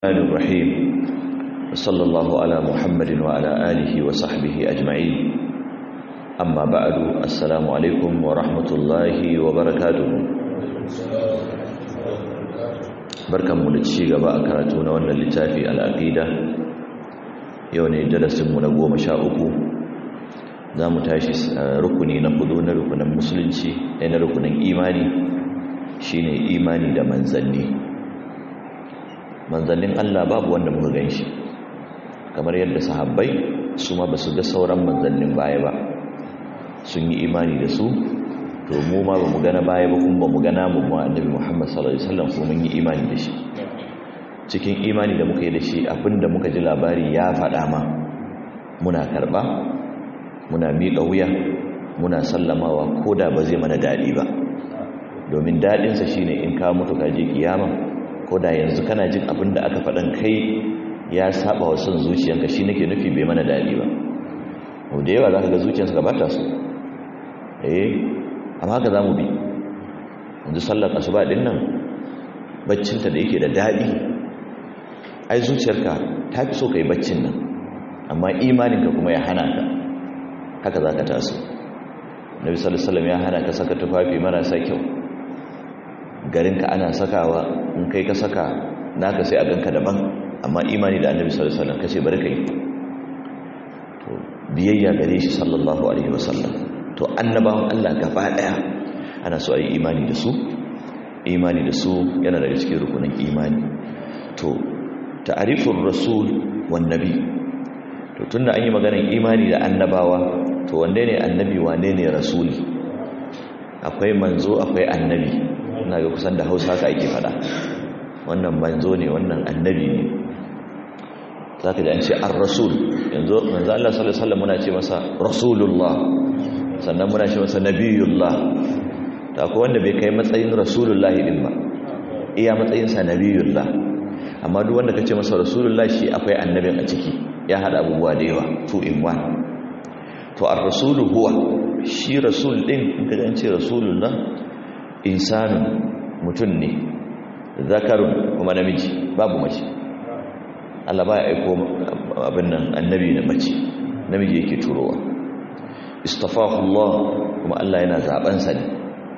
الرحمن الرحيم وصلى الله على محمد وعلى آله وصحبه أجمعين أما بعد السلام عليكم ورحمة الله وبركاته barkan mu da ci gaba a karatu na wannan littafi al'aqida yau ne darasin mu na goma sha uku za mu tashi rukuni na hudu na rukunin musulunci na rukunin imani shine imani da manzanni manzannin Allah babu wanda muka gan shi kamar yadda sahabbai su ma ba su ga sauran manzannin baya ba sun yi imani da su to mu ma ba mu gana baya ba kuma ba mu gana mu ma annabi Muhammad sallallahu alaihi wasallam ko mun yi imani da shi cikin imani da muka yi da shi abinda muka ji labari ya faɗa ma muna karɓa muna miƙa wuya muna sallamawa ko da ba zai mana daɗi ba domin daɗinsa shine in ka mutu ka je kiyama ko da yanzu kana jin abin da aka faɗan kai ya saba wa son zuciyanka shi nake nufi bai mana daɗi ba da yawa za ka ga zuciyarsa ga bata su eh amma haka za mu bi yanzu sallar asuba ɗin nan baccinta da yake da daɗi ai zuciyarka ta fi so ka yi baccin nan amma imaninka kuma ya hana ka haka za ka taso nabi sallallahu ya hana ka saka tufafi marasa kyau garinka ana sakawa in kai ka saka naka sai a ganka daban amma imani da annabi sallallahu alaihi wasallam kace bari kai to biyayya gare shi sallallahu alaihi wasallam to annabawan Allah gaba daya ana so ayi imani da su imani da su yana daga cikin rukunin imani to ta'rifur rasul wan nabi to tunda an yi maganar imani da annabawa to wanne ne annabi wane ne rasuli akwai manzo akwai annabi ina ga kusan da hausa haka ake fada wannan manzo ne wannan annabi ne za ka ji an ce an rasul yanzu manzo Allah sallallahu alaihi wasallam muna ce masa rasulullah sannan muna ce masa nabiyullah ta akwai wanda bai kai matsayin rasulullah din ba iya matsayinsa nabiyullah amma duk wanda ka ce masa rasulullah shi akwai annabin a ciki ya hada abubuwa da yawa two in one to ar-rasulu huwa shi rasul din in ka ce rasulullah insanu mutum ne zakarun kuma namiji babu mace Allah ba ya aiko abin nan annabi na mace namiji yake turowa istafahu Allah kuma Allah yana zaben sa ne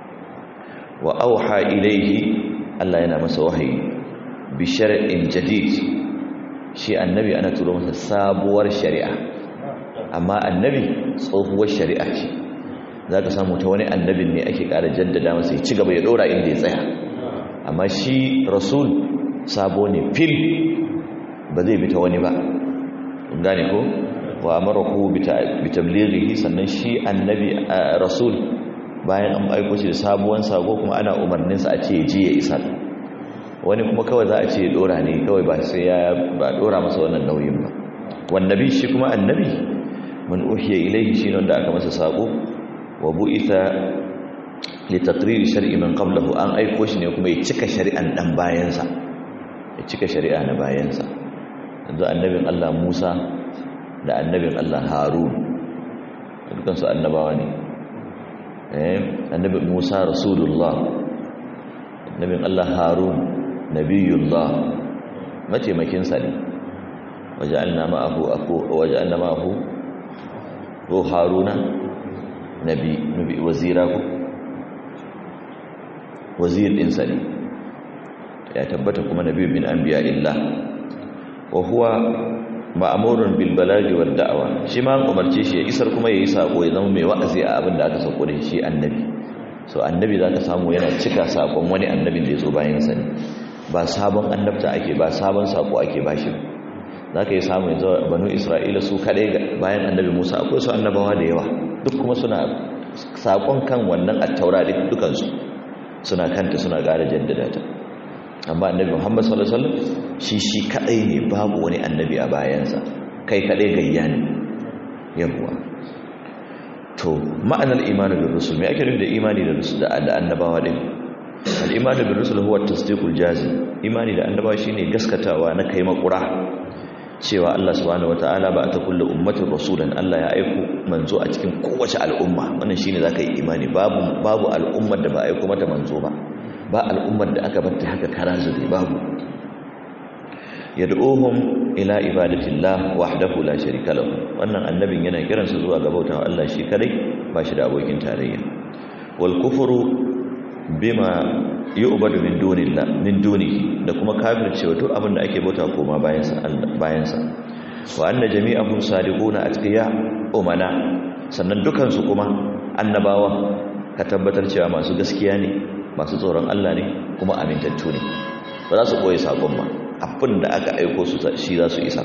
wa auha ilaihi Allah yana masa wahayi bi shar'in jadid shi annabi ana turo masa sabuwar shari'a amma annabi tsohuwar shari'a ce za ka samu ta wani annabin ne ake ƙara jaddada masa ya ci gaba ya ɗora inda ya tsaya amma shi rasul sabo ne fil ba zai bi ta wani ba gane ko wa amarahu bi tablighihi sannan shi annabi rasul bayan an aiko shi da sabuwan sako kuma ana umarnin sa a ce je ya isa wani kuma kawai za a ce ya ɗora ne kawai ba sai ya ba ɗora masa wannan nauyin ba wannabi shi kuma annabi man uhiya ilaihi shi wanda aka masa sako wa bu'itha li taqrir shar'i man qablahu an aiko shi ne kuma ya cika shari'an dan bayansa ya cika shari'a na bayansa yanzu annabin Allah Musa da annabin Allah Harun dukkan su annabawa ne eh annabin Musa rasulullah annabin Allah Harun nabiyullah mataimakin sa ne waja'alna ma'ahu aku waja'alna ma'ahu ko Haruna nabi nabi wazira ku wazir din sani ya tabbata kuma nabi min anbiya illah wa huwa ma'murun bil balaghi wad da'wa shi ma umarce shi ya isar kuma yayi sako ya zama mai wa'azi a abin da aka sako da shi annabi so annabi zaka samu yana cika sakon wani annabin da ya zo bayan sa ne ba sabon annabta ake ba sabon sako ake bashi zaka yi samu yanzu banu isra'ila su kadai bayan annabi Musa akwai su annabawa da yawa duk kuma suna sakon kan wannan attaura din dukansu suna kanta suna ƙara jaddada ta amma annabi Muhammad sallallahu alaihi wasallam shi shi kadai ne babu wani annabi a bayansa kai kadai gayya ne yawa to ma'anar imani bil rusul me ake nufi da imani da rusul da annabawa din al imani bil rusul huwa tasdiqul jazim imani da annabawa shine gaskatawa na kai makura cewa Allah subhanahu wataala ba ta kullu ummatin rasulan Allah ya aiko manzo a cikin kowace al'umma wannan shine zaka yi imani babu babu al'ummar da ba aiko mata manzo ba ba al'ummar da aka bar ta haka kara zube babu yad'uhum ila ibadatillah wahdahu la sharika lahu wannan annabin yana kiransu zuwa ga bautawa Allah shi kadai ba shi da abokin tarayya wal kufru bima yu'badu min dunillah min dunihi da kuma kafircewa duk abin da ake bauta koma bayan sa bayan sa wa anna jami'ahum sadiquna atqiya umana sannan dukan su kuma annabawa ka tabbatar cewa masu gaskiya ne masu tsoron Allah ne kuma amintattu ne ba za su koyi sakon ba abin da aka aiko su shi za su isa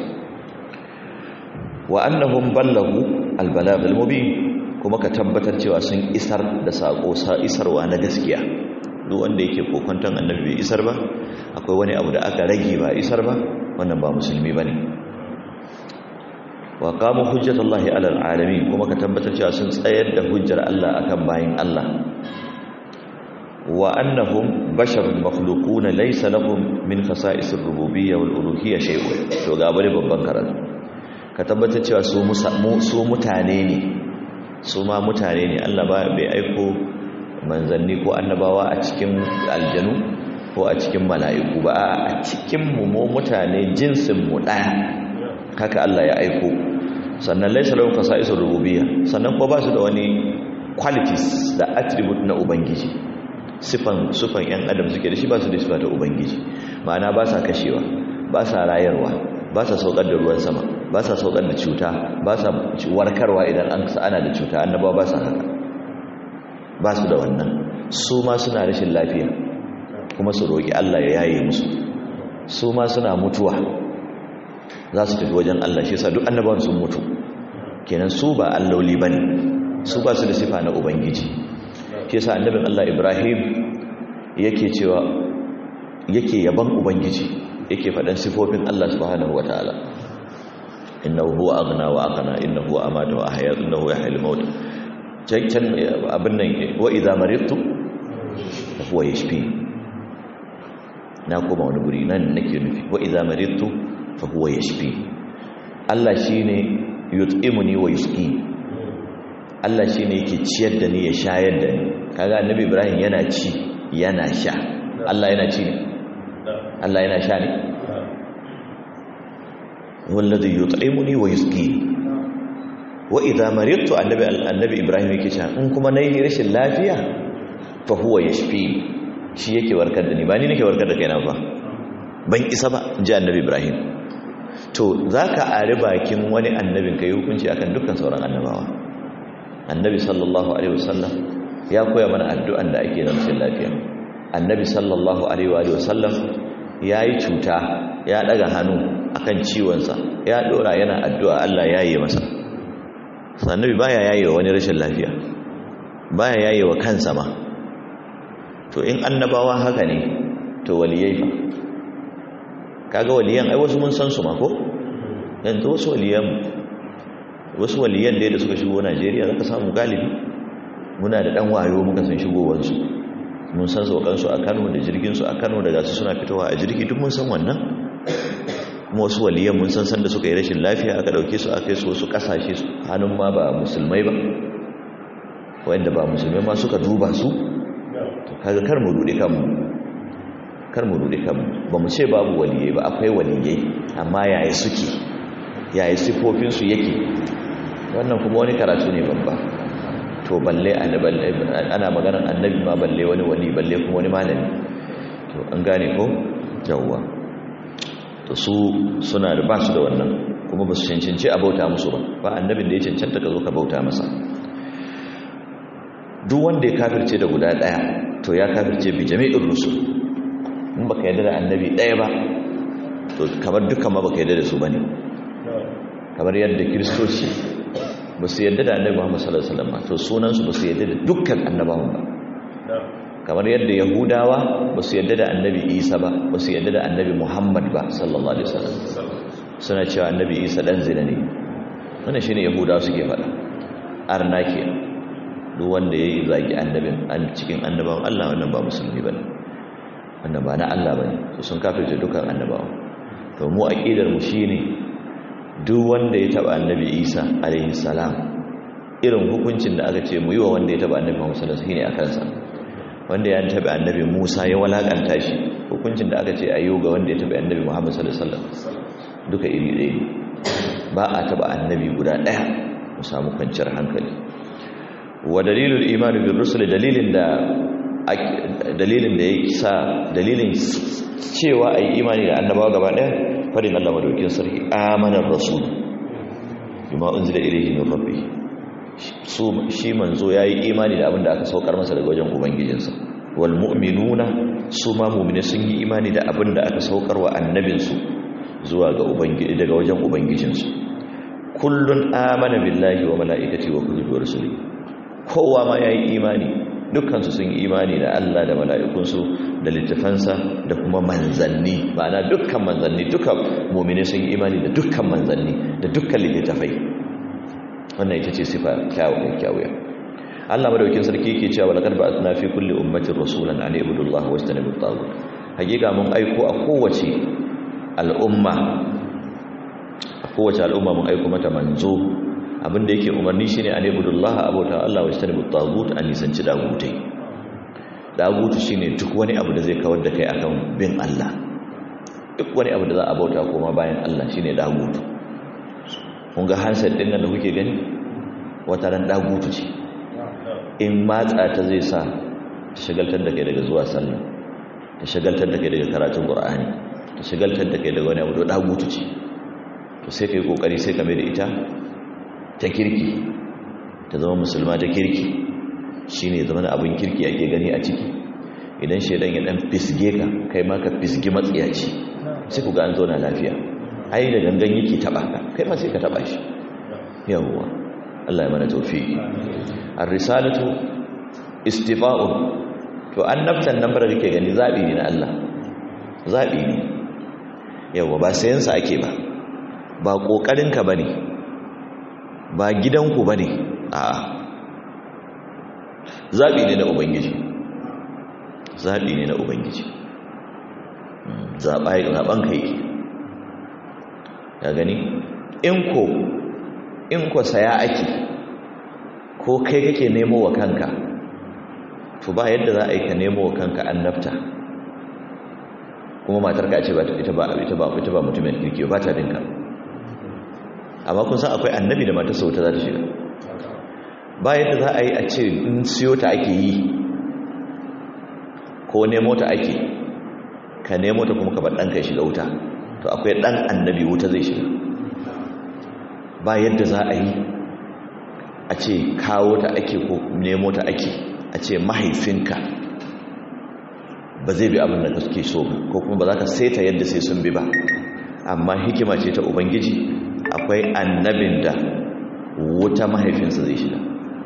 wa annahum ballahu albalagh almubin kuma ka tabbatar cewa sun isar da sako sa isarwa na gaskiya duk wanda yake kokonton annabi bai isar ba akwai wani abu da aka rage ba isar ba wannan ba musulmi bane wa qamu hujjatullahi alal alamin kuma ka tabbatar cewa sun tsayar da hujjar Allah akan bayin Allah wa annahum basharun makhluqun laysa lahum min khasa'is ar-rububiyyah wal uluhiyyah shay'un to ga bari babban karatu ka tabbatar cewa su su mutane ne su ma mutane ne Allah ba bai aiko manzanni ko annabawa a cikin aljanu ko a cikin mala'iku ba a cikin mu mu mutane jinsin mu daya haka Allah ya aiko sannan laysa lahum khasa'is ar-rububiyyah sannan ko ba su da wani qualities da attribute na ubangiji sifan sufan yan adam suke da shi ba su da sifa ta ubangiji ma'ana ba sa kashewa ba sa rayarwa ba sa saukar da ruwan sama ba sa saukar da cuta ba sa warkarwa idan an ana da cuta annabawa ba sa haka ba su da wannan su ma suna rashin lafiya kuma su roƙi Allah ya yaye musu su ma suna mutuwa za su tafi wajen Allah shi yasa duk annabawan sun mutu kenan su ba alloli bane su ba su da sifa na ubangiji shi yasa annabin Allah Ibrahim yake cewa yake yaban ubangiji yake faɗan sifofin Allah subhanahu wataala innahu huwa aghna wa aqna innahu huwa amata wa ahya innahu yahyil maut can abin nan wa idza maridtu huwa yashfi na kuma wani guri nan nake nufi wa idza maridtu fa huwa yashfi Allah shine yut'imuni wa yusqi Allah shine yake ciyar da ni ya shayar da ni kaga annabi Ibrahim yana ci yana sha Allah yana ci ne Allah yana sha ne wallazi yut'imuni wa yusqi wa idza maridtu annabi annabi Ibrahim yake cewa in kuma nayi rashin lafiya fa huwa yashfi shi yake warkar da ni ba ni nake warkar da kaina ba ban isa ba ji annabi Ibrahim to zaka ari bakin wani annabin kai hukunci akan dukkan sauran annabawa annabi sallallahu alaihi wasallam ya koya mana addu'an da ake rashin lafiya annabi sallallahu alaihi wasallam yayi cuta ya daga hannu akan ciwonsa ya dora yana addu'a Allah ya yi masa annabi baya yayi wa wani rashin lafiya baya yayi wa kansa ma to in annabawa haka ne to waliyai fa kaga waliyan ai wasu mun san su ma ko yanzu wasu waliyan wasu waliyan da da suka shigo Najeriya zaka samu galibi muna da dan wayo muka san shigowar su mun san saukan su a Kano da jirgin su a Kano daga su suna fitowa a jirgi duk mun san wannan kuma wasu waliyan mun san san da suka yi rashin lafiya aka dauke su aka yi su wasu kasashe su hannun ma ba musulmai ba wanda ba musulmai ma suka duba su to kaga kar mu rude kanmu kar mu rude kanmu ba mu ce babu waliyai ba akwai waliyai amma yaya suke yaya sifofin su yake wannan kuma wani karatu ne babba to balle ana maganar annabi ma balle wani wali balle kuma wani malami to an gane ko yawwa to su suna da basu da wannan kuma ba su cancanci a bauta musu ba ba annabin da ya cancanta ka zo ka bauta masa duk wanda ya kafirce da guda daya to ya kafirce bi jami'in rusul in baka yarda da annabi daya ba to kamar dukkan ma baka yarda da su bane kamar yadda kiristoci ba su yadda da annabi Muhammad sallallahu alaihi wasallam to sunansu ba su yadda da dukkan annabawan ba kamar yadda yahudawa ba su yadda da annabi Isa ba ba su yadda da annabi Muhammad ba sallallahu alaihi wasallam suna cewa annabi Isa dan zina ne wannan shine yahudawa suke faɗa arna ke duk wanda yayi zagi annabin an cikin annabawan Allah wannan ba musulmi bane wannan ba na Allah bane to sun kafirce dukkan annabawan to mu aqidar mu shine duk wanda ya taba annabi isa alaihi salam irin hukuncin da aka ce mu yi wa wanda ya taba annabi muhammad sallallahu alaihi wasallam a kansa wanda ya taba annabi musa ya walakanta shi hukuncin da aka ce a ga wanda ya taɓa annabi muhammad sallallahu alaihi wasallam duka iri ɗaya ne ba a taɓa annabi guda ɗaya mu samu kwanciyar hankali wa dalilul imani bin rusul dalilin da dalilin da ya sa dalilin cewa a yi imani da annabawa gaba ɗaya farin allah madaukin sarki amanar rasul bima unzila ilayhi min rabbi su shi manzo yayi imani da abin da aka saukar masa daga wajen ubangijinsa wal mu'minuna su ma mu'mini sun yi imani da abin da aka saukar wa annabinsu zuwa ga ubangiji daga wajen ubangijinsu kullun amana billahi wa malaikati wa kutubi wa rusuli kowa ma yayi imani dukkan su sun yi imani da Allah da mala'ikunsu da littafansa da kuma manzanni ma'ana dukkan manzanni dukkan mu'mini sun yi imani da dukkan manzanni da dukkan littafai wannan ita ce sifa kyawun kyawun Allah madaukin sarki yake cewa laqad ba'athna fi kulli ummatin rasulan an ibudu Allah wa istanibu at-taghut hakika mun aiko a kowace al'umma a kowace al'umma mun aiko mata manzo abinda yake umarni shine an ibudu Allah abota Allah wa istanibu at-taghut an nisanci dagutai dagutu shine duk wani abu da zai kawar da kai akan bin Allah duk wani abu da za a bauta koma bayan Allah shine dagutu kun ga handset din nan da kuke gani wata ran dagutu ce in matsa ta zai sa ta shagaltar da kai daga zuwa sallah ta shagaltar da kai daga karatun qur'ani ta shagaltar da kai daga wani abu da dagutu ce to sai kai kokari sai ka mai da ita ta kirki ta zama musulma ta kirki shine zama da abin kirki ake gani a ciki idan shedan ya dan fisge ka kai ma ka fisgi matsiyaci sai ku ga an zauna lafiya ai da gangan yake taba ka kai ma sai ka taba shi yawwa Allah ya mana tawfiki ar-risalatu istifa'un to annabtan nan bara kake gani zabi ne na Allah zabi ne yawwa ba sayan sa ake ba ba kokarin ka bane ba gidanku bane a'a zabi ne na ubangiji zabi ne na ubangiji zaɓa zaɓen ka yake ya gani in ko in ko saya ake ko kai kake nemo wa kanka to ba yadda za a yi ka nemo wa kanka annabta kuma matar ka ce ba ita ba ita ba ita ba mutumin kirki ba ta dinka amma kun san akwai annabi da matarsa wuta za ta shiga ba yadda za a yi a ce in siyo ta ake yi ko nemo ta ake ka nemo ta kuma ka bar ɗanka ya shiga wuta to akwai ɗan annabi wuta zai shiga ba yadda za a yi a ce kawo ta ake ko nemo ta ake a ce mahaifinka ba zai bi abin da kake so ko kuma ba za ka saita yadda sai sun bi ba amma hikima ce ta ubangiji akwai annabin da wuta mahaifinsa zai shiga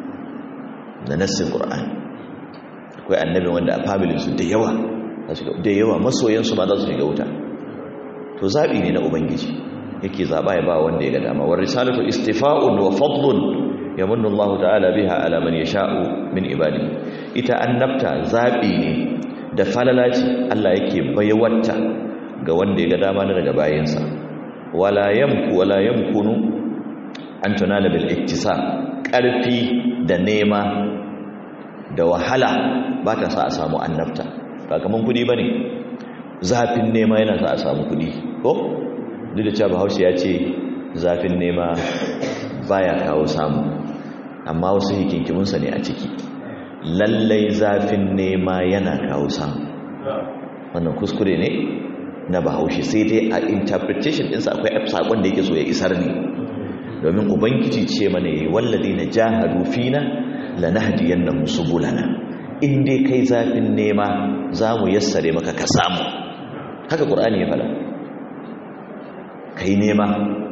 da nassin ƙur'ani akwai annabin wanda a familinsu da yawa da yawa masoyansu ma za su shiga wuta to zaɓi ne na ubangiji yake zaɓa ya ba wanda ya ga dama wa risalatu istifa'un wa fadlun yamunnu Allah ta'ala biha ala man yasha'u min ibadi ita annabta zaɓi ne da falalaci Allah yake bayawarta ga wanda ya ga dama na daga bayansa wala yamku wala yamkunu an tunala bil iktisab ƙarfi da nema da wahala ba ta sa a samu annabta ba kaman kudi bane zafin nema yana sa a samu kudi ko duk da cewa bahaushe ya ce zafin nema baya kawo samu amma wasu hikinkimunsa ne a ciki lallai zafin nema yana kawo samu wannan kuskure ne na bahaushe sai dai a interpretation ɗinsa akwai saƙon da yake so ya isar ne domin ubangiji ce mana yi wallazi na jahadu fina lanahdiyannahum subulana in dai kai zafin nema za mu yassare maka ka samu haka ƙur'ani ya fada kai nema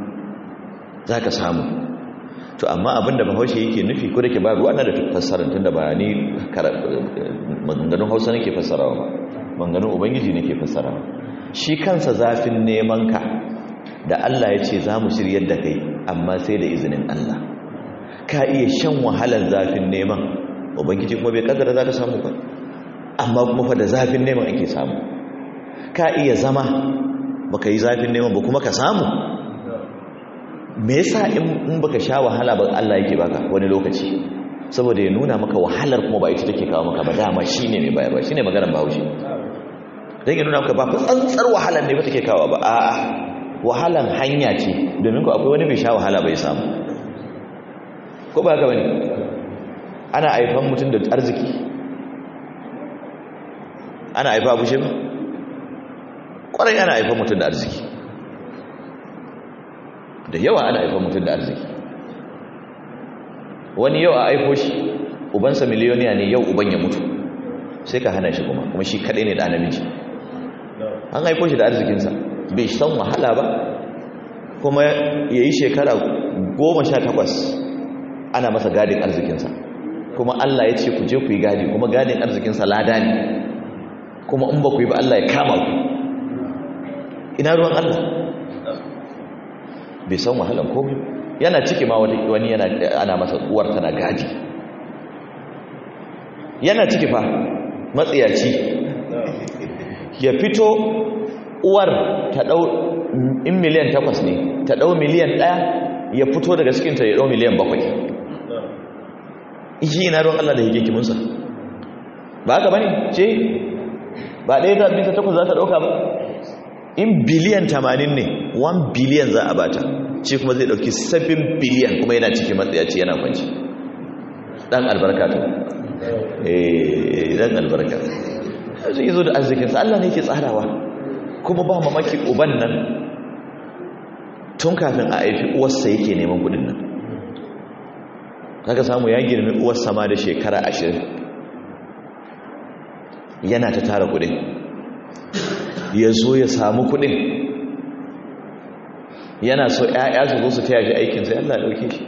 za ka samu to amma abinda bahaushe yake nufi ko da ke ba ruwa na da fassarar tun da ba ni maganganun hausa nake fassarawa ba maganganun ubangiji nake fassarawa shi kansa zafin neman ka da Allah ya ce za mu shiryar da kai amma sai da izinin Allah ka iya shan wahalar zafin neman ubangiji kuma bai kaddara za ka samu ba amma kuma fa da zafin neman ake samu ka iya zama baka yi zafin neman ba kuma ka samu me yasa in baka sha wahala ba Allah yake baka wani lokaci saboda ya nuna maka wahalar kuma ba ita take kawo maka ba dama shine mai bayarwa shine maganar Bahaushe dan ya nuna maka ba tsantsar wahalan ne ba take kawo ba a'a wahalan hanya ce domin ku akwai wani bai sha wahala bai samu ko ba haka bane ana aifan mutum da arziki ana aifa bushe ba kwarai ana aifan mutum da arziki da yawa ana aifan mutum da arziki wani yau a aiko shi ubansa miliyoniya ne yau uban ya mutu sai ka hana shi kuma kuma shi kaɗai ne da namiji an aiko shi da arzikinsa bai san wahala ba kuma ya yi shekara goma sha takwas ana masa gadin arzikinsa kuma Allah ya ce ku je ku yi gadi kuma gadin arzikinsa lada ne kuma in ba ku yi ba Allah ya kama ku ina ruwan Allah bai san wahalan komai yana ciki ma wani yana ana masa uwar tana gadi yana ciki fa matsiyaci ya fito uwar ta dau in miliyan takwas ne ta dau miliyan ɗaya ya fito daga cikinta ya dau miliyan bakwai ishi ina ruwan Allah da hikikiminsa ba haka bane ce ba ɗaya ta bisa takwas za ta ɗauka ba in biliyan tamanin ne 1 biliyan za a bata ce kuma zai ɗauki 7 biliyan kuma yana cikin matsayaci yana kwanci ɗan albarka to eh ɗan albarka zai yi zo da arzikinsa Allah ne ke tsarawa kuma ba mamaki uban nan tun kafin a haifi uwarsa yake neman kudin nan kaga samu ya girmi uwarsa ma da shekara ashirin yana ta tara kudin ya zo ya samu kudin yana so ‘ya'ya su zo su taya shi aikinsa yalla ɗauke shi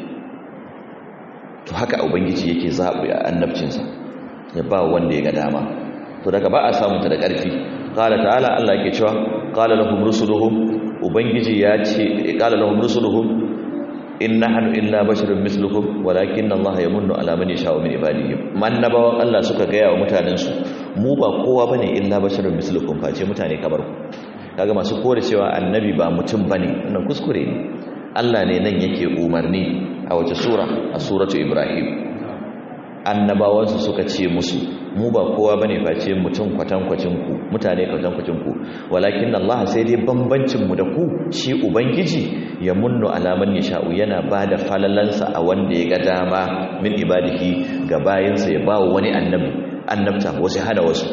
to haka ubangiji yake zaɓi a annabcinsa ya ba wanda ya ga dama to daga ba a samunta da ƙarfi ƙala ta'ala Allah ke cewa ƙala lahum rusuluhum ubangiji ya ce ƙala lahum rusuluhum in nahnu illa basharun mislukum walakin Allah yamunnu ala man yasha'u min ibadihi mannabawan Allah suka ga yawa mutanen su mu ba kowa bane illa basharun mislukum face mutane kamar ku kaga masu kore cewa annabi ba mutum bane wannan kuskure ne Allah ne nan yake umarni a wace sura a suratu ibrahim annabawansu suka ce musu mu ba kowa bane face mutum kwatankwacin ku mutane kwatankwacin ku walakin Allah sai dai bambancin mu da ku shi ubangiji ya munnu alaman yasha'u yana bada falalansa a wanda ya ga dama min ibadihi ga bayinsa ya bawo wani annabi annabta wasu hada wasu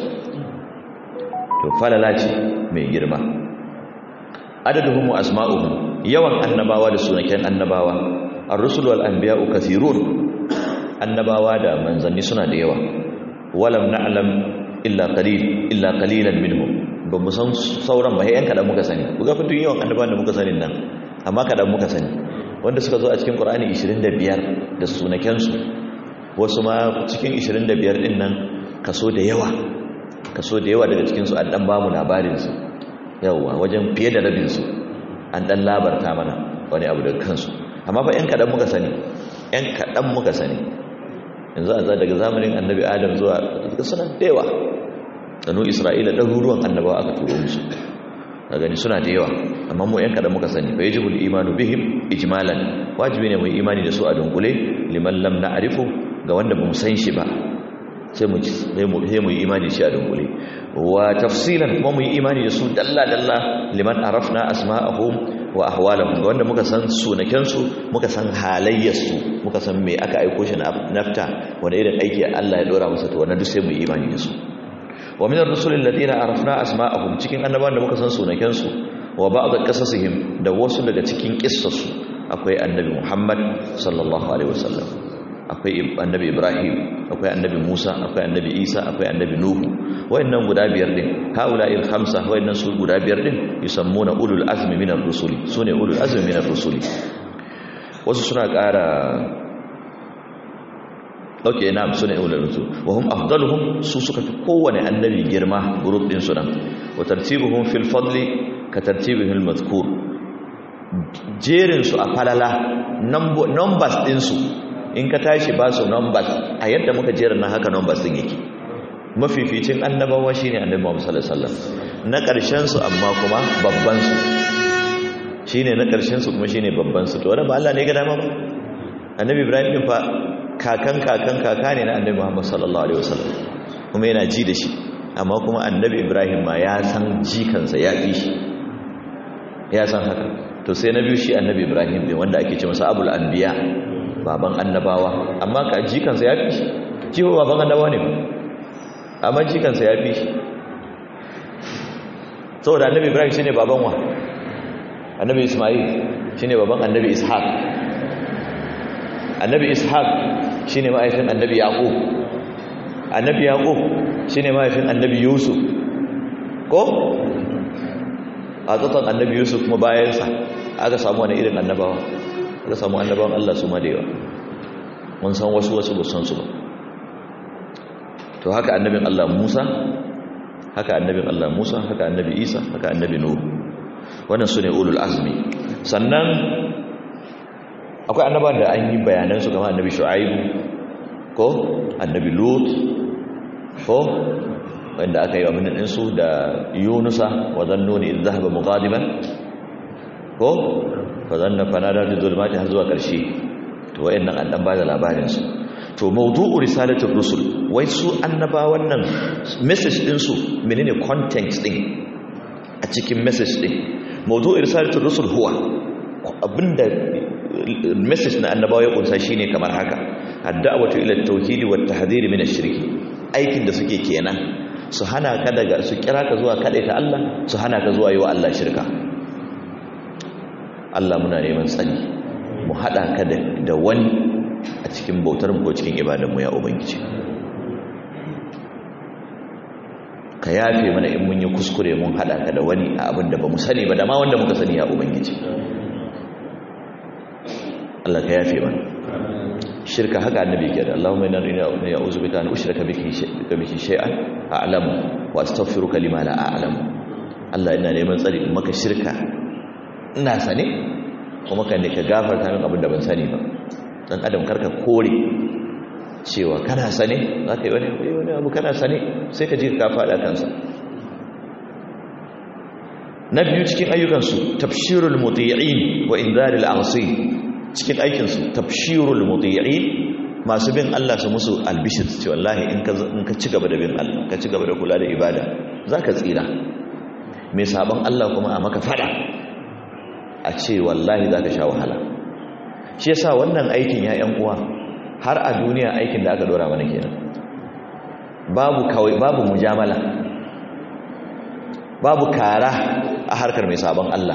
to falala ce mai girma adaduhum wa asma'uhum yawan annabawa da sunaken annabawa ar-rusul wal anbiya'u kathirun annabawa da manzanni suna da yawa walam na'lam illa qalil illa qalilan minhum ba mu san sauran ba yan kadan muka sani ku ga fitun yawan annabawan da muka sani nan amma kadan muka sani wanda suka zo a cikin qur'ani 25 da sunaken su wasu ma cikin 25 din nan kaso da yawa kaso da yawa daga cikin su an dan bamu labarin su yawa wajen fiye da rabin su an dan labarta mana wani abu daga kansu amma fa yan kadan muka sani yan kadan muka sani yanzu a daga zamanin annabi adam zuwa suna da yawa danu isra'ila ɗaruruwan annabawa aka turo musu a gani suna da yawa amma mu yan kaɗan muka sani fa yajibul imanu bihim ijmalan wajibi ne mu yi imani da su a dunkule liman lam na'rifu ga wanda ba mu san shi ba sai mu sai mu sai mu yi imani shi a dunkule wa tafsilan kuma mu yi imani da su dalla dalla liman arafna asma'ahum wa ahwalahum ga wanda muka san sunakensu muka san halayyarsu muka san me aka aiko shi nafta wanda irin aiki Allah ya dora masa to wannan duk sai mu yi imani da su wa min ar-rusul alladhina arafna asma'ahum cikin annabawan da muka san sunakensu wa ba'd qasasihim da wasu daga cikin kissarsu akwai annabi Muhammad sallallahu alaihi wasallam akwai annabi Ibrahim akwai annabi Musa akwai annabi Isa akwai annabi Nuhu wayannan guda biyar din haula'il khamsa wayannan su guda biyar din yusammuna ulul azmi minar rusuli sune ulul azmi minar rusuli wasu suna ƙara dauke na sune ulul rusul wa hum afdaluhum su suka fi kowane annabi girma group din su nan wa tartibuhum fil fadli ka tartibihil madhkur jerin su a falala numbers din su in ka tashi ba su numbers a yadda muka jera na haka numbers din yake mafificin annabawa shine annabi Muhammad sallallahu alaihi wasallam na ƙarshen su amma kuma babban su shine na ƙarshen su kuma shine babban su to wannan ba Allah ne ga dama ba annabi Ibrahim din fa kakan kakan kaka ne na annabi Muhammad sallallahu alaihi wasallam kuma yana ji da shi amma kuma annabi ibrahim ma ya san jikansa ya fi shi ya san haka to sai na biyu shi annabi ibrahim ne wanda ake ce masa abul anbiya baban annabawa amma ka jikansa ya fi shi jiho baban annabawa ne amma jikansa ya fi shi saboda annabi ibrahim shine baban wa annabi isma'il shine baban annabi ishaq annabi ishaq shine ma'aifin annabi yaqub annabi yaqub shine ma'aifin annabi yusuf ko a tsatsan annabi yusuf kuma bayansa aka samu wani irin annabawa aka samu annabawan Allah su ma da yawa mun san wasu wasu ba san su ba to haka annabin Allah Musa haka annabin Allah Musa haka annabi Isa haka annabi Nuh wannan su ne ulul azmi sannan akwai annabawan da an yi bayanan su kamar annabi Shu'aib ko annabi Lut ko wanda aka yi wa minin su da Yunusa wa zannuni idh dhahaba mughadiban ko fa zanna fanada bi zulmati har zuwa karshe to wayannan an dan bada labarin su to mawdu'u risalatul rusul wai su annabawan nan message din su menene content din a cikin message din mawdu'u risalatul rusul huwa abinda message na annabawa ya kunsa shine kamar haka ad-da'watu ila at-tauhid wa at-tahdhir min ash-shirk aikin da suke kenan su hana ka daga su kira ka zuwa ta Allah su hana ka zuwa yi wa Allah shirka Allah muna neman tsani mu hada ka da wani a cikin bautar mu ko cikin ibadanmu ya ubangiji ka yafe mana in mun yi kuskure mun hada ka da wani a abin da ba mu sani ba da ma wanda muka sani ya ubangiji Allah ka yafe mana shirka haka annabi ke da Allahumma inna inna ya'udhu bika an ushraka biki biki shay'an a'lamu wa astaghfiruka lima la a'lamu Allah ina neman tsari in maka shirka ina sane kuma kan ne ka gafarta min abin da ban sani ba dan adam karka kore cewa kana sane za ka yi wani wani abu kana sane sai ka ji ka faɗa kansa na biyu cikin ayyukansu tafshirul muti'in wa inzaril asi cikin aikinsu tafshirul muti'in masu bin Allah su musu albishir ce wallahi in ka in ka ci gaba da bin Allah ka ci gaba da kula da ibada zaka tsira mai sabon Allah kuma a maka fada a ce wallahi zaka sha wahala shi yasa wannan aikin ya yan uwa har a duniya aikin da aka dora mana kenan babu kawai babu mujamala babu kara a harkar mai sabon Allah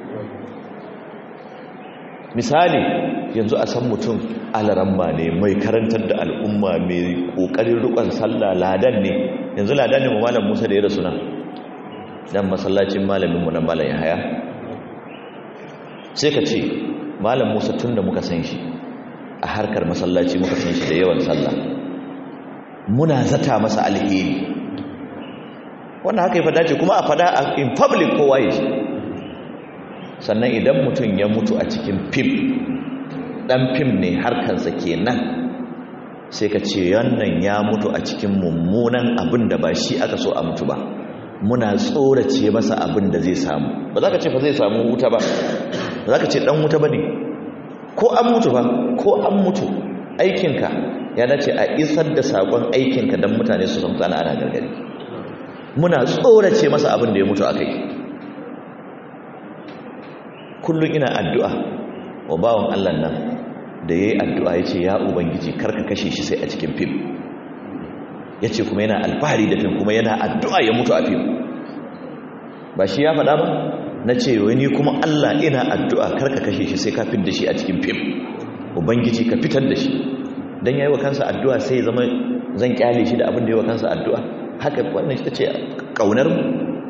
misali yanzu a san mutum alaramma ne mai karantar da al'umma mai kokarin rukun sallah ladan ne yanzu ladan ne mu malam Musa da ya rasu nan dan masallacin malamin mu nan malam Yahaya sai ka ce malam Musa tunda muka san shi a harkar masallaci muka san shi da yawan sallah muna zata masa alheri wannan haka ya fada ce kuma a fada in public kowa ya shi sannan idan mutum ya mutu a cikin fim dan fim ne harkarsa kenan sai ka ce wannan ya mutu a cikin mummunan abin da ba shi aka so a mutu ba muna tsorace masa abin da zai samu ba za ka ce fa zai samu wuta ba ba za ka ce dan wuta ba ne ko an mutu ba ko an mutu aikinka ya dace a isar da sakon aikinka don mutane su san tsana ana gargadi muna tsorace masa abin da ya mutu a kai kullum ina addu'a wa bawan allah nan da ya yi addu'a ya ce ya ubangiji karka kashe shi sai a cikin fim ya ce kuma yana alfahari da fim kuma yana addu'a ya mutu a fim ba shi ya faɗa ba na ce wani kuma Allah ina addu'a karka kashe shi sai ka fit da shi a cikin fim ubangiji ka fitar da shi don ya yi wa kansa addu'a sai zama zan kyale shi da abin da ya wa kansa addu'a haka wannan shi ta ce ƙaunar mu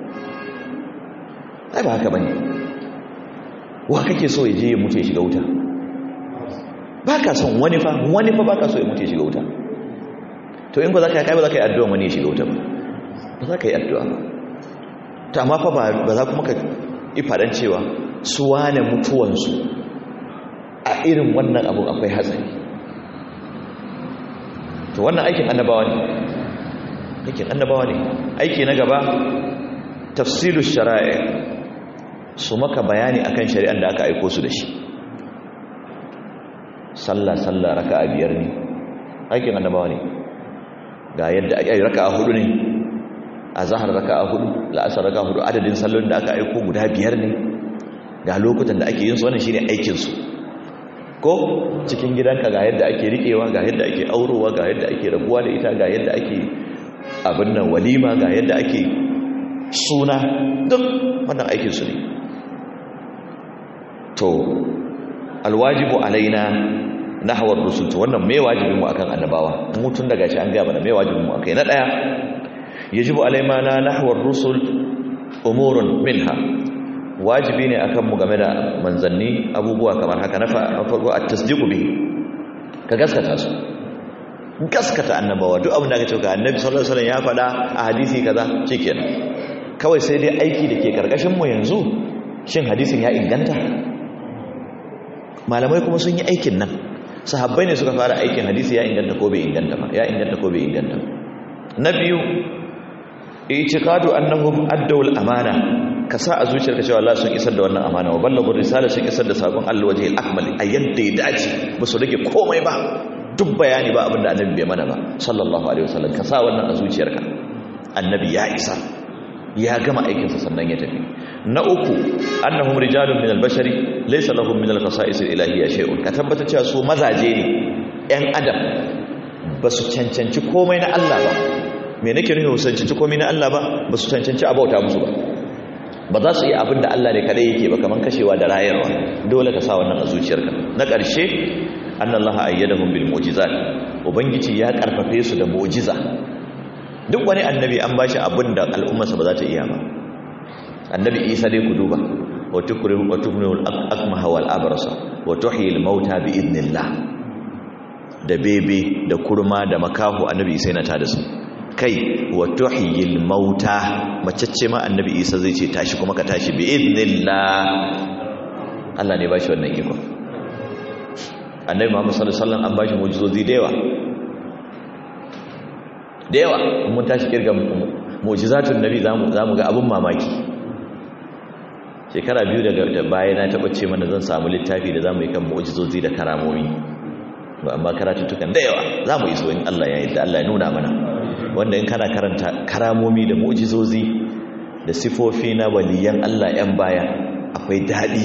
ai ba haka ba ne wa kake so ya je ya mutu ya shiga wuta ba ka son wani fa wani fa ba ka so ya mutu ya shiga wuta to in ba za ka yi ba za ka yi addu'a wani ya shiga wuta ba ba za ka yi addu'a ba ta amma fa ba za kuma ka ifadan cewa su wane mutuwansu a irin wannan abu akwai hatsari to wannan aikin annabawa ne aikin annabawa ne aiki na gaba tafsiru shara'i su maka bayani akan shari'an da aka aiko su da shi sallah sallah raka'a biyar ne aikin annabawa ne ga yadda ake raka'a hudu ne azhar raka'a hudu la'asar raka'a hudu adadin sallolin da aka aiko guda biyar ne ga lokutan da ake yin su wannan shine aikin su ko cikin gidanka ga yadda ake rikewa ga yadda ake aurowa ga yadda ake rabuwa da ita ga yadda ake abin nan walima ga yadda ake suna duk wannan aikin su ne to alwajibu alaina nahwar rusul to wannan me wajibin mu akan annabawa mutun daga shi an ga mana me wajibin mu akai na daya yajibu alaina na nahwar rusul umurun minha wajibi ne akan mu game da manzanni abubuwa kamar haka na farko at-tasdiqu bihi ka gaskata su gaskata annabawa duk abin da ka ce ga annabi sallallahu alaihi wasallam ya faɗa a hadisi kaza shikenan kawai sai dai aiki da ke karkashin mu yanzu shin hadisin ya inganta malamai kuma sun yi aikin nan sahabbai ne suka fara aikin hadisi ya inganta ko bai inganta ba ya inganta ko bai inganta na biyu i'tiqadu annahum addawul amana ka sa a zuciyarka cewa Allah sun isar da wannan amana wa ballagur risala sun isar da sakon Allah waje al-akmal a yadda ya dace ba su rage komai ba duk bayani ba abinda annabi bai mana ba sallallahu alaihi wasallam ka sa wannan a zuciyarka annabi ya isa ya gama aikinsa sannan ya tafi na uku annahum rijalun min al-bashari laysa lahum min al-khasa'is al-ilahiyya shay'un ka tabbata cewa su mazaje ne ɗan adam ba su cancanci komai na Allah ba me nake nufi su cancanci komai na Allah ba ba su cancanci abauta musu ba ba za su yi abin da Allah ne kadai yake ba kaman kashewa da rayarwa dole ka sa wannan a zuciyarka na ƙarshe annallaha ayyadahum bil mu'jizat ubangiji ya karfafe su da mu'jiza duk wani annabi an bashi abin da al'ummarsa ba za ta iya ba annabi isa dai ku duba wa tukrihu wa tubnul akmaha wal abrasa wa tuhyil mauta bi idnillah da bebe da kurma da makahu annabi isa yana tada su kai wa tuhyil mauta macece ma annabi isa zai ce tashi kuma ka tashi bi idnillah Allah ne bashi wannan iko annabi Muhammad sallallahu alaihi wasallam an bashi mu'jizozi da yawa da yawa mun tashi kirga mu'jizatun nabi zamu zamu ga abun mamaki shekara biyu daga baya na taba ce mana zan samu littafi da zamu yi kan mu'jizozi da karamomi ba amma karatuttukan da yawa zamu yi so in Allah ya yarda Allah ya nuna mana wanda in kana karanta karamomi da mu'jizozi da sifofi na waliyan Allah yan baya akwai dadi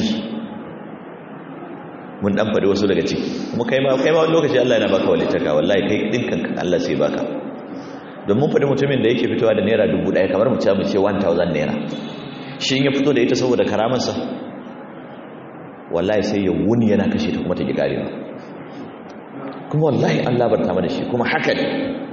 mun dan faɗi wasu daga ciki kuma kai ma kai ma wani lokaci Allah yana baka walitaka wallahi kai dinkan Allah sai baka don mun faɗi mutumin da yake fitowa da naira dubu ɗaya kamar mu ce mu ce 1000 naira shi ya fito da ita saboda karamansa wallahi sai ya wuni yana kashe ta kuma ta gigare ba kuma wallahi Allah barta mana shi kuma haka ne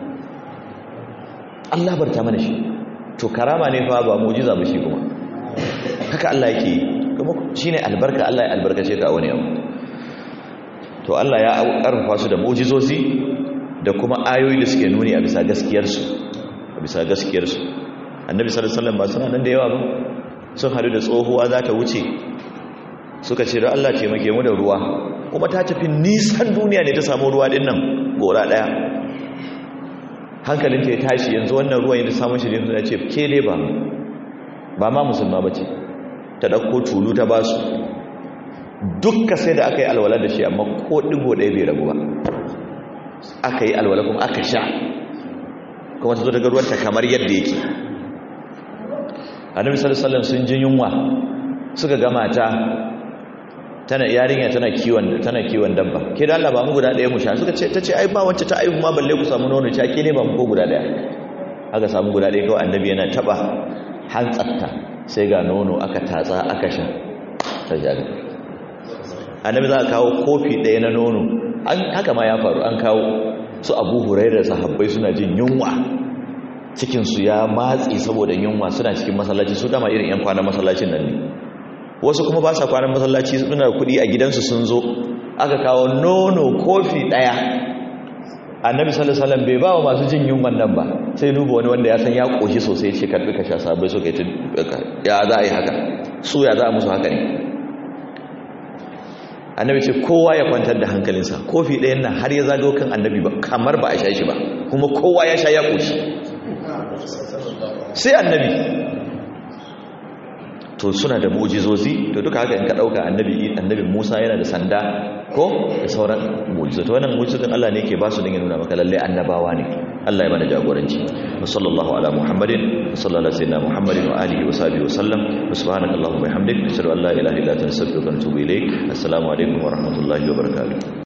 Allah barta mana shi to karama ne fa ba mu'jiza ba shi kuma haka Allah yake yi kuma shine albarka Allah ya albarkace ka wani abu to Allah ya karfafa su da mu'jizozi da kuma ayoyi da suke nuni a bisa gaskiyarsu a bisa gaskiyarsu annabi sallallahu alaihi wasallam ba suna nan da yawa ba sun haɗu da tsohuwa za ta wuce suka ce da Allah ce make mu da ruwa kuma ta tafi nisan duniya ne ta samu ruwa din nan gora ɗaya hankalinta ya tashi yanzu wannan ruwan yadda samun shi ne ya ce ke dai ba ba ma musulma ba ce ta ɗauko tulu ta ba su dukka sai da aka yi alwala da shi amma ko ɗigo ɗaya bai rabu ba aka yi alwala kuma aka sha kuma ta zo daga ruwanta kamar yadda yake annabi sallallahu alaihi sun ji yunwa suka ga mata tana yarinya tana kiwon tana kiwon dabba ke da Allah ba mu guda daya mu sha suka ce tace ai ba wacce ta aihu ma balle ku samu nono sha ke ne ba mu ko guda daya aka samu guda daya kawai annabi yana taba hantsatta sai ga nono aka tatsa aka sha ta jaga annabi za ka kawo kofi daya na nono an haka ma ya faru an kawo su Abu Hurairah sahabbai suna jin yunwa cikinsu ya matsi saboda yunwa suna cikin masallaci su dama irin 'yan kwanan masallacin nan ne wasu kuma ba sa kwanan masallaci suna kudi a gidansu sun zo aka kawo nono kofi daya annabi sallallahu alaihi wasallam bai ba wa masu jin yunwan nan ba sai duba wani wanda ya san ya koshi sosai ce karbi ka sha sabai suka yi ya za a yi haka su ya za a musu haka ne annabi ce kowa ya kwantar da hankalinsa kofi ɗayan nan har ya zago kan annabi ba kamar ba a sha shi ba kuma kowa ya sha ya koshi sai annabi to suna da mu'jizozi to duka haka in ka dauka annabi annabi Musa yana da sanda ko da sauran mu'jizozi wannan mu'jizozin Allah ne yake ba su din ya nuna maka lalle annabawa ne Allah ya bada jagoranci wa sallallahu ala muhammadin wa sallallahu ala sayyidina muhammadin wa alihi wa sahbihi wa sallam subhanakallahumma wa bihamdika ashhadu an la ilaha illa anta astaghfiruka wa atubu ilaik assalamu alaikum wa rahmatullahi wa barakatuh